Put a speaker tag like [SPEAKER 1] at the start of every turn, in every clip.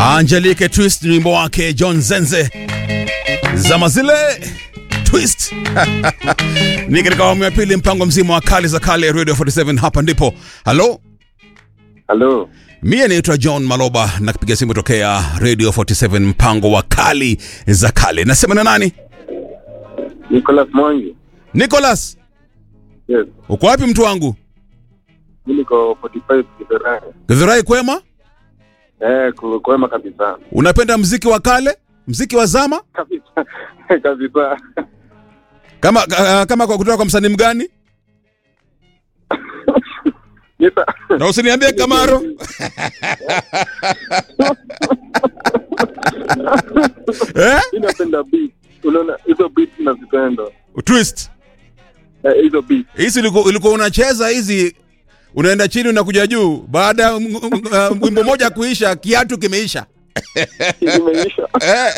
[SPEAKER 1] Angelique Twist ni wimbo wake John Zenze, zama zile Twist ni katika awamu ya pili, mpango mzima wa kali za kale Radio 47. Hapa ndipo halo
[SPEAKER 2] Halo,
[SPEAKER 1] Mie naitwa John Maloba na kupiga simu tokea Radio 47 mpango wa kali za kale. Nasema na nani?
[SPEAKER 2] Nicholas Mwangi.
[SPEAKER 1] Nicholas,
[SPEAKER 2] Yes,
[SPEAKER 1] uko wapi mtu wangu?
[SPEAKER 2] mimi niko 45 Kiberani.
[SPEAKER 1] Githurai kwema?
[SPEAKER 2] Eh, ku- kwema kabisa.
[SPEAKER 1] Unapenda mziki wa kale, mziki wa zama
[SPEAKER 2] Kabisa. kabisa.
[SPEAKER 1] kama uh, kama kwa kutoka kwa msanii mgani?
[SPEAKER 2] Nita.
[SPEAKER 1] Na usiniambie Kamaro. eh?
[SPEAKER 2] Mimi napenda beat. Unaona hizo beat nazipenda.
[SPEAKER 1] Twist.
[SPEAKER 2] Eh, hizo beat.
[SPEAKER 1] Hizi ulikuwa ulikuwa unacheza hizi unaenda chini unakuja juu baada ya m- m- uh, wimbo moja kuisha kiatu kimeisha.
[SPEAKER 2] Imeisha.
[SPEAKER 1] Eh.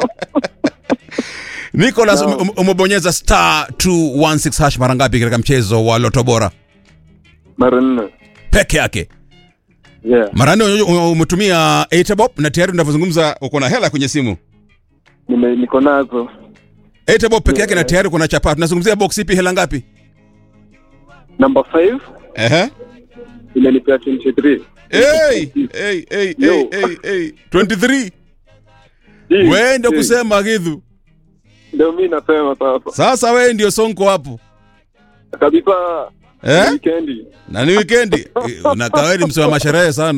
[SPEAKER 1] Nicholas
[SPEAKER 2] No.
[SPEAKER 1] ume- umebonyeza star 216 hash mara ngapi katika mchezo wa Loto Bora
[SPEAKER 2] Mara nne.
[SPEAKER 1] peke yake?
[SPEAKER 2] Yeah.
[SPEAKER 1] Mara nne ume- umetumia Etebob na tayari tunavyozungumza uko na hela kwenye simu.
[SPEAKER 2] Nime niko nazo.
[SPEAKER 1] Etebob peke yake na tayari kuna chapa. Tunazungumzia box ipi hela ngapi?
[SPEAKER 2] Number 5
[SPEAKER 1] Ehe.
[SPEAKER 2] imenipea 23.
[SPEAKER 1] Hey, hey, hey,
[SPEAKER 2] Yo.
[SPEAKER 1] hey, hey, hey. 23.
[SPEAKER 2] Hii,
[SPEAKER 1] Wewe ndio
[SPEAKER 2] hii.
[SPEAKER 1] kusema Githu.
[SPEAKER 2] Ndio mimi nasema sasa.
[SPEAKER 1] Sasa wewe ndio sonko hapo.
[SPEAKER 2] Kabisa.
[SPEAKER 1] Eh?
[SPEAKER 2] Weekendi.
[SPEAKER 1] Na ni weekendi. Eh, Unakaa wewe ni msema masherehe sana.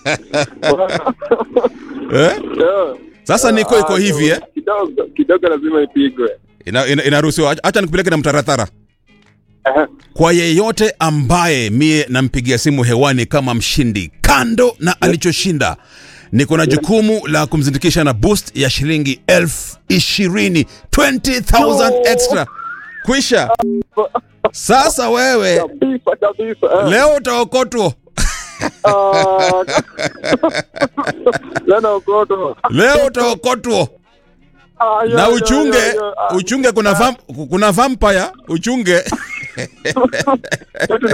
[SPEAKER 1] Eh?
[SPEAKER 2] Yeah.
[SPEAKER 1] Sasa niko iko
[SPEAKER 2] Ah,
[SPEAKER 1] hivi eh.
[SPEAKER 2] Kidogo kidogo lazima ipigwe.
[SPEAKER 1] Ina, ina, inaruhusiwa. Acha nikupeleke na mtaratara.
[SPEAKER 2] Eh.
[SPEAKER 1] Kwa yeyote ambaye mie nampigia simu hewani kama mshindi, kando na alichoshinda, niko na jukumu la kumzindikisha na boost ya shilingi elfu ishirini 20,000
[SPEAKER 2] No.
[SPEAKER 1] extra. Kwisha. Sasa wewe
[SPEAKER 2] Kabisa kabisa. eh.
[SPEAKER 1] leo utaokotwa,
[SPEAKER 2] Ah, Lena Okoto.
[SPEAKER 1] leo utaokotwa
[SPEAKER 2] Ah, yo,
[SPEAKER 1] na
[SPEAKER 2] yo,
[SPEAKER 1] uchunge,
[SPEAKER 2] yo, yo. Ah,
[SPEAKER 1] uchunge kuna vam, kuna vampire, uchunge
[SPEAKER 2] tuna